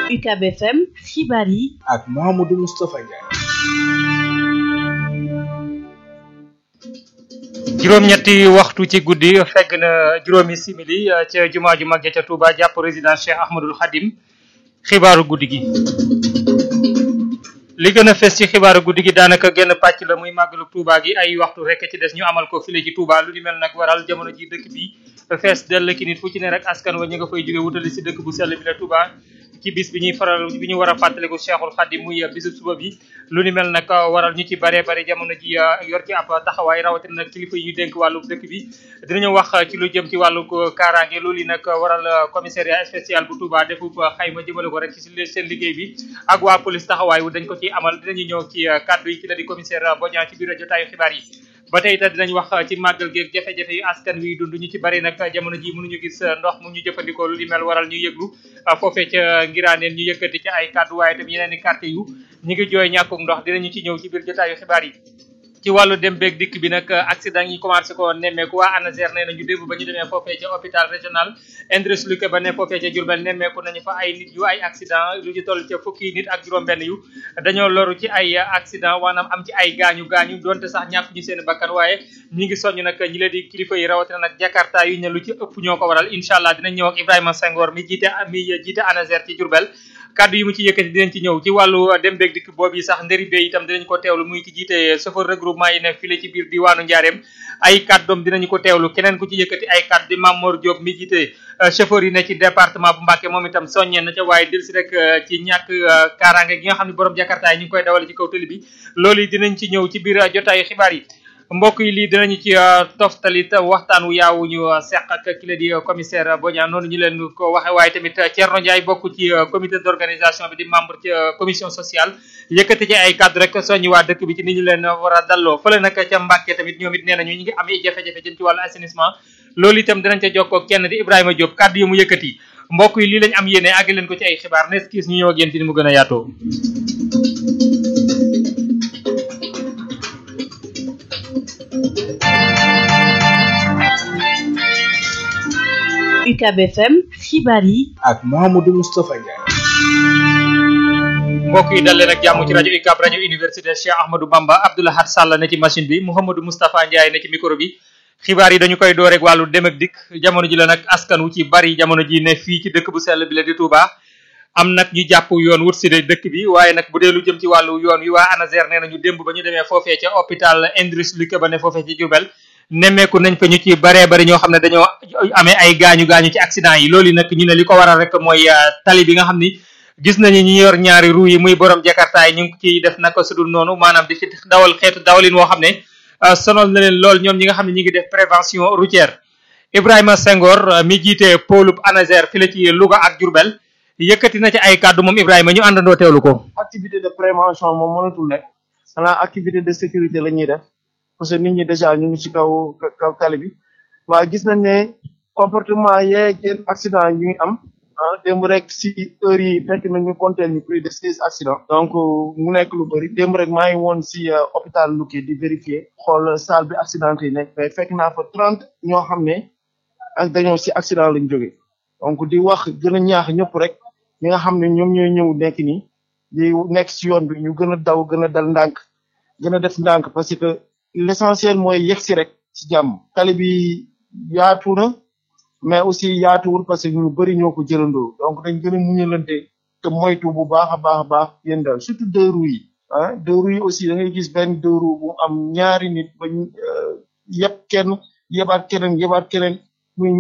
UCAB FM xibaar yi ak Mouhamadou Moustapha Ndiaye. juróom-ñetti waxtu ci guddi fegg na juróomi simili ca jumaa ju mag ja ca Touba jàpp résidence Cheikh Ahmadul Khadim xibaaru guddi gi. li gën a fes ci xibaaru guddi gi daanaka genn pàcc la muy màggalu Touba gi ay waxtu rek ci des ñu amal ko file ci Touba lu ni mel nag waral jamono ji dëkk bi fees dell ki nit fu ci ne rek askan wa ñu nga fay jóge wutali si dëkk bu sell bi la Touba ci bis bi ñuy faral bi ñu war a fàttaliku Cheikhul Khadim muy bisu suba bi lu ni mel nag waral ñu ci bare bare jamono ji yor ci ab taxawaay rawatina nag kilifa yi ñu dénk wàllu dëkk bi dinañu wax ci lu jëm ci wàllu kaaraange loolu yi nag waral commissariat spécial bu Touba defu xayma jëmale ko rek ci seen liggéey bi ak waa police taxawaay wu dañ ko ci amal dinañu ñëw ci kàddu yi ci la di commissaire Bodian ci biir jotaayu xibaar yi ba tey itam dinañ wax ci màggal geeg jafe-jafe yu askan wi dund ñu ci bari nag jamono ji mënuñu gis ndox mu ñu jëfandikoo lu li mel waral ñu yëglu foofee ca ngiraaneen ñu yëkkati ci ay kàddu waaye itam yeneen i quartier yu ñu ngi jooy ñàkkum ndox dinañu ci ñëw ci biir jotaayu xibaar yi ci wàllu dem beeg dikk bi nag accident yi commencé ko nemmeeku waa ANASER nee nañu démb ba ñu demee foofee ca hôpital régional Indriss Luque ba ne foofee ca Diourbel nemmeeku nañu fa ay nit yu ay accident lu ci toll ca fukki nit ak juróom-benn yu dañoo loru ci ay accident maanaam am ci ay gaañu gaañu donte sax ñàkk ñu seen bakkan waaye ñi ngi soññ nag ñi leen di kilifa yi rawatina nag Jakarta yu ne lu ci ëpp ñoo ko waral incha allah dinañ ñëw ak Ibrahima Senghor mi jiite mi jiite ANASER ci Diourbel kaddu yi mu ci yëkkati dinañ ci ñëw ci wàllu dem beeg dikk boobu sax ndëri bee itam dinañ ko teewlu muy ki jiite chauffeur regroupement yi ne file ci biir diwaanu Njaareem ay kàddoom dinañu ko teewlu keneen ku ci yëkkati ay kàddu di Mamour Diop mi jiite chauffeur yi ne ci département bu Mbacké moom itam soññee na ca waaye dil si rek ci ñàkk kaaraange gi nga xam ne borom jakarta yi ñu ngi koy dawale ci kaw tëli bi loolu yi dinañ ci ñëw ci biir jotaayu xibaar yi mbokk yi lii dinañu ci toftalit waxtaan wu yaawu ñu seq ak ki la di commissaire Bodian noonu ñu leen ko waxe waaye tamit Thierno Ndiaye bokk ci comité d'organisation bi di membre ci commission sociale yëkkati ci ay cadre rek soññi waa dëkk bi ci ni ñu leen war a dalloo fële nag ca Mbàkke tamit ñoom it nee nañu ñu ngi am ay jafe-jafe jëm ci wàllu assainissement loolu itam dinañ ca jokkoo kenn di Ibrahima Diop kaddu yi mu yëkkati mbokk yi lii lañ am yéene àgg leen ko ci ay xibaar nes kiis ñu ñëw ak yéen ci ni mu gën a yaatoo UCAB FM xibaar yi ak Mouhamadou Moustapha Ndiaye. mbokk yi dal leen ak jàmm ci rajo UCAB rajo université Cheikh Ahmadou Bamba Abdoulahad Sall ne ci machine bi Mouhamadou Moustapha Ndiaye ne ci micro bi xibaar yi dañu koy door rek wàllu dem ak dikk jamono ji la nag askan wu ci bari jamono ji ne fii ci dëkk bu sell bi la di Touba am nag ñu jàpp yoon wut si de dëkk bi waaye nag bu dee lu jëm ci wàllu yoon wi waa ANASER nee nañu démb ba ñu demee foofee ca hôpital Indriss Luque ba ne foofee ci Diourbel nemmeeku nañ fa ñu ci baree bari ñoo xam ne dañoo amee ay gaañu gaañu ci accident yi loolu nag ñu ne li ko waral rek mooy tali bi nga xam ni gis nañu ñi yor ñaari ru yi muy borom jakarta yi ñu ngi ciy def naka sudul noonu maanaam di ci dawal xeetu dawalin woo xam ne sonal na leen lool ñoom ñi nga xam ne ñi ngi def prévention routière Ibrahima Senghor mi jiite pôle ANASER fi la ci Louga ak Diourbel yëkkati na ci ay kàddu moom Ibrahima ñu àndandoo teewlu ko. activité de prévention moom mënatul nekk xanaa activité de sécurité la ñuy def parce que nit ñi déjà ñu ngi ci kaw kaw tali bi waaye gis nañ ne comportement yeeg yenn accident yi ngi am ah démb rek si heure yi fekk nañu compter ñu plus de seize accidents donc mu nekk lu bëri démb rek maa ngi woon si hôpital Luque di vérifier xool salle bi accident yi nekk mais fekk naa fa trente ñoo xam ne ak dañoo si accident lañ jóge donc di wax gën a ñaax ñëpp rek ñi nga xam ne ñoom ñooy ñëw nekk nii di nekk si yoon bi ñu gën a daw gën a dal ndànk gën a def ndànk parce que l'essentiel mooy yegg si rek si jàmm tali bi yaatu na mais aussi yaatuwul parce que ñu bëri ñoo ko jëlandoo donc dañ gën a muñalante te moytu bu baax a baax a baax yéen daal surtout deux roues yi ah deux roues yi aussi da ngay gis benn deux roues bu am ñaari nit ba yëpp kenn yebaat keneen yebaat keneen